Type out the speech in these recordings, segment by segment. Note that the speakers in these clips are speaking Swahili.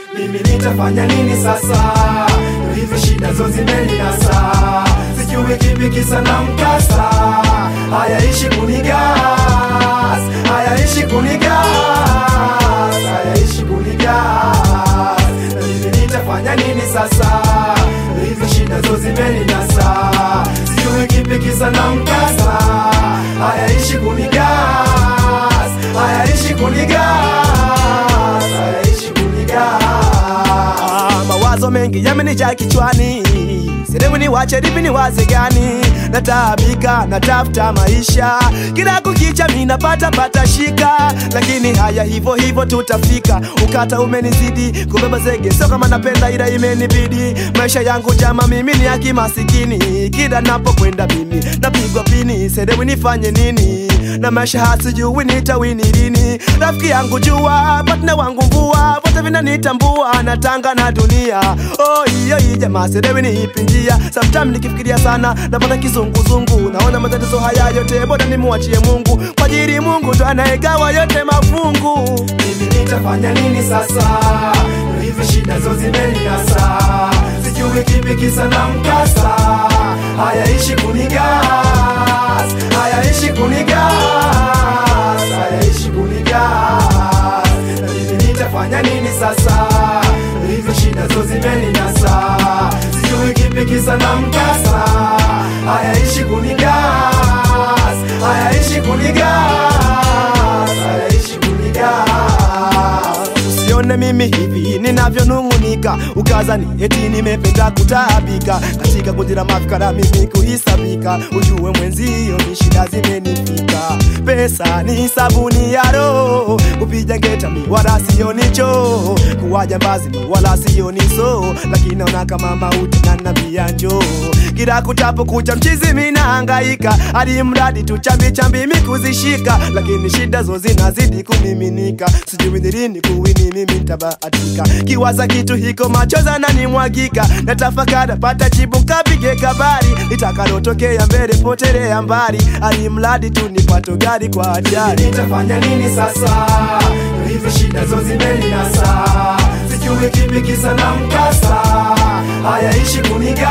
mimi nitafanya nini sasa? Hizi shida zo zimeninasa, sijui kipi kisa na mkasa. Hayaishi kunigas, hayaishi kunigas, hayaishi kunigas. Mimi nitafanya nini sasa? Hizi shida zo zimeninasa, sijui kipi kisa na mkasa. Hayaishi kunigas, hayaishi kunigas, hayaishi kunigas. Ah, mawazo mengi yamenijaa kichwani sehemu ni wache lipi ni waze gani nataabika natafuta maisha kila kukicha mi napata pata shika lakini haya hivyo hivyo tutafika ukata umenizidi kubeba zege sio kama napenda ila imenibidi maisha yangu jama mimi ni haki masikini kila napokwenda mimi napigwa pini sehemu nifanye nini na maisha hasijui nitawini lini rafiki yangu jua patna wangu mvua vote vinanitambua natanga na dunia oh, hiyo hii jamaa serewi ni ipi njia sometime nikifikiria sana napata kizunguzungu naona matatizo haya yote bora nimwachie mungu kwa ajili mungu ndo anayegawa yote mafungu mimi nitafanya nini sasa? Hizi shida zo zimeninasa, sijui kipi kisa na mkasa. Hayaishi kunigas, hayaishi kunigas, hayaishi kunigas. Mimi nitafanya nini sasa? Hizi shida zo zimeninasa, sijui kipi kisa na mkasa. Hayaishi kunigas, hayaishi kunigas, hayaishi kunigas. usione mimi hivi ninavyonung'unika ukazani eti nimependa kutaabika katika kundi la mafikara mimi kuhisabika ujue mwenzio ni shida zimenifika pesa ni sabuni ya roho kupiga ngeta mi wala sio nicho kuwa jambazi mi wala sio niso lakini naona kama mauti nanambia njoo kila kutapo kucha mchizi minahangaika hadi mradi tu chambi chambi mi kuzishika lakini shida zo zinazidi kumiminika sijui ni lini kuwini mimi ntabahatika kiwaza kitu hiko machoza nanimwagika natafakara pata chibu nkapige kabari litakalotokea mbele potelea mbali hadi mradi tu nipato gari kwa ajali nitafanya nini sasa? Hizi shida zo zimeninasa, sijui kipi kisa na mkasa. Hayaishi kunigas,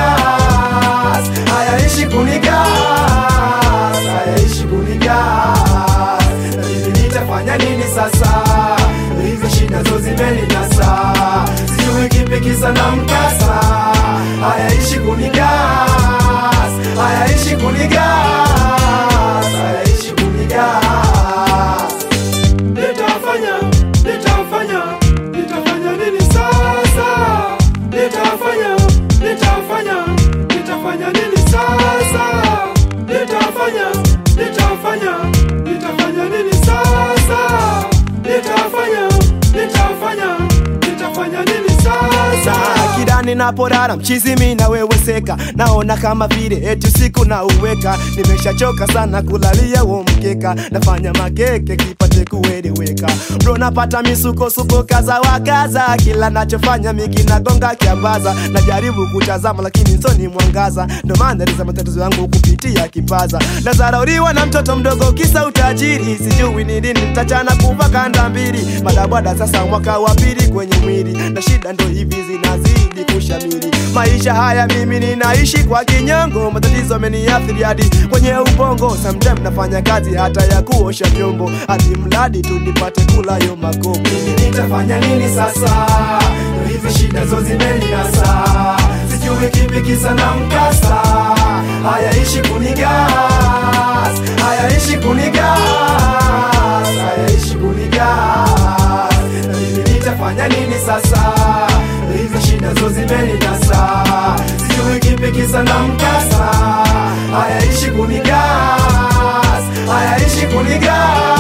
hayaishi kunigas, hayaishi kunigas. Mimi nitafanya nini sasa? Hizi shida zo zimeninasa, sijui kipi kisa na mkasa. Hayaishi kunigas, hayaishi kunigas, hayaishi kunigas. Nitafanya, nitafanya, nitafanya nini sasa? Nitafanya, nitafanya, nitafanya nini sasa? Nitafanya, nitafanya, nitafanya nini sasa? Nitafanya, nitafanya, nitafanya nini sasa? Saa kila ninapolala mchizi mi naweweseka naona kama vile eti usiku na uweka nimeshachoka sana kulalia huo mkeka nafanya makeke kipate kueleweka bro napata misukosuko kaza wakaza kila nachofanya miki nagonga kiambaza najaribu kutazama lakini nsoni mwangaza ndo maana liza matatizo yangu kupitia kipaza nazarauriwa na mtoto mdogo kisa utajiri sijui ni lini nitachana kuva kanda mbili madabwada sasa mwaka wa pili kwenye mwili na shida ndo hivi zinazidi kushamiri maisha haya mimi ninaishi kwa kinyongo matatizo ameniathiri hadi kwenye ubongo sometime nafanya kazi hata ya kuosha vyombo hadi mradi tu nipate kula yo makopo nitafanya nini sasa? Hizi shida zo zimeninasa, sijui kipi kisa na mkasa. Hayaishi kunigas, hayaishi kunigas, hayaishi kunigas. Mimi nitafanya nini sasa? Hizi shida zo zimeninasa, sijui kipi kisa na mkasa. Hayaishi kunigas, hayaishi kunigas